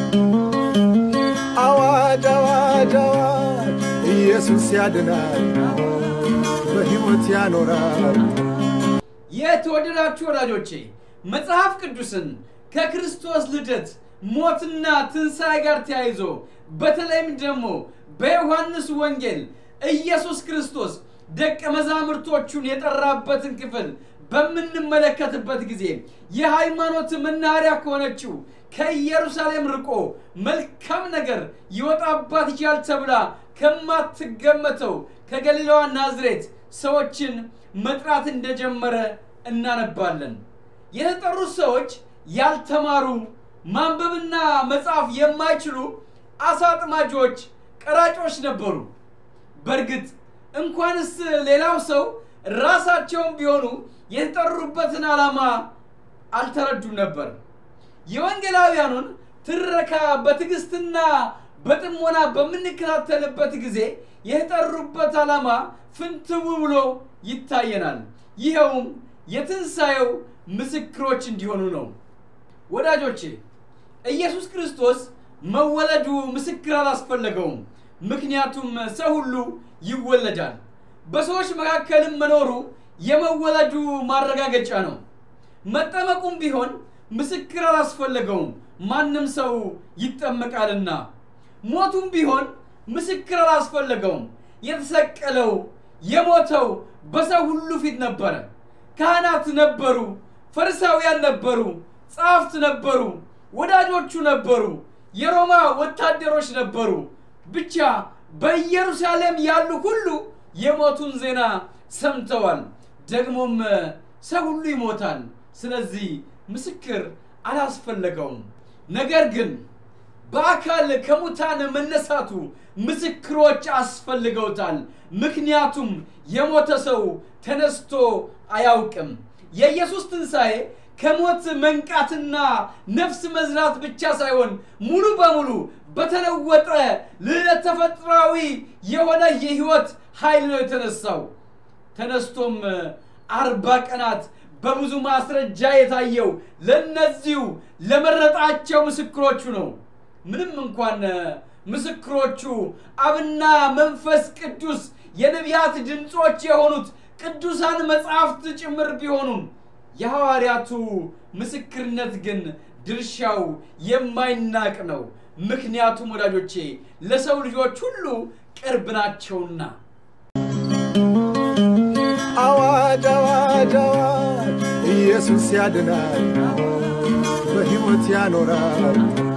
አዋጅ አዋጅ አዋጅ ኢየሱስ ያድናል፣ በሕይወት ያኖራል። የተወደዳችሁ ወዳጆቼ መጽሐፍ ቅዱስን ከክርስቶስ ልደት ሞትና ትንሣኤ ጋር ተያይዞ በተለይም ደግሞ በዮሐንስ ወንጌል ኢየሱስ ክርስቶስ ደቀ መዛሙርቶቹን የጠራበትን ክፍል በምንመለከትበት ጊዜ የሃይማኖት መናኸሪያ ከሆነችው ከኢየሩሳሌም ርቆ መልካም ነገር ይወጣባት ይችላል ተብላ ከማትገመተው ከገሊላዋ ናዝሬት ሰዎችን መጥራት እንደጀመረ እናነባለን። የተጠሩት ሰዎች ያልተማሩ ማንበብና መጻፍ የማይችሉ አሳ አጥማጆች፣ ቀራጮች ነበሩ። በእርግጥ እንኳንስ ሌላው ሰው ራሳቸውም ቢሆኑ የተጠሩበትን ዓላማ አልተረዱም ነበር። የወንጌላውያኑን ትረካ በትዕግስትና በጥሞና በምንከታተልበት ጊዜ የተጠሩበት ዓላማ ፍንትው ብሎ ይታየናል። ይኸውም የትንሣኤው ምስክሮች እንዲሆኑ ነው። ወዳጆቼ ኢየሱስ ክርስቶስ መወለዱ ምስክር አላስፈለገውም። ምክንያቱም ሰው ሁሉ ይወለዳል። በሰዎች መካከልም መኖሩ የመወለዱ ማረጋገጫ ነው። መጠመቁም ቢሆን ምስክር አላስፈለገውም፣ ማንም ሰው ይጠመቃልና። ሞቱም ቢሆን ምስክር አላስፈለገውም። የተሰቀለው የሞተው በሰው ሁሉ ፊት ነበረ። ካህናት ነበሩ፣ ፈሪሳውያን ነበሩ፣ ጸሐፍት ነበሩ፣ ወዳጆቹ ነበሩ፣ የሮማ ወታደሮች ነበሩ። ብቻ በኢየሩሳሌም ያሉ ሁሉ የሞቱን ዜና ሰምተዋል። ደግሞም ሰው ሁሉ ይሞታል። ስለዚህ ምስክር አላስፈለገውም። ነገር ግን በአካል ከሙታን መነሳቱ ምስክሮች አስፈልገውታል። ምክንያቱም የሞተ ሰው ተነስቶ አያውቅም። የኢየሱስ ትንሣኤ ከሞት መንቃትና ነፍስ መዝራት ብቻ ሳይሆን ሙሉ በሙሉ በተለወጠ ለተፈጥሯዊ የሆነ የህይወት ኃይል ነው የተነሳው። ተነስቶም አርባ ቀናት በብዙ ማስረጃ የታየው ለነዚሁ ለመረጣቸው ምስክሮቹ ነው። ምንም እንኳን ምስክሮቹ አብና መንፈስ ቅዱስ የነቢያት ድምፆች የሆኑት ቅዱሳን መጽሐፍት ጭምር ቢሆኑም የሐዋርያቱ ምስክርነት ግን ድርሻው የማይናቅ ነው። ምክንያቱም ወዳጆቼ ለሰው ልጆች ሁሉ ቅርብ ናቸውና። አዋጅ አዋጅ አዋጅ ኢየሱስ ያድናል፣ በሕይወት ያኖራል።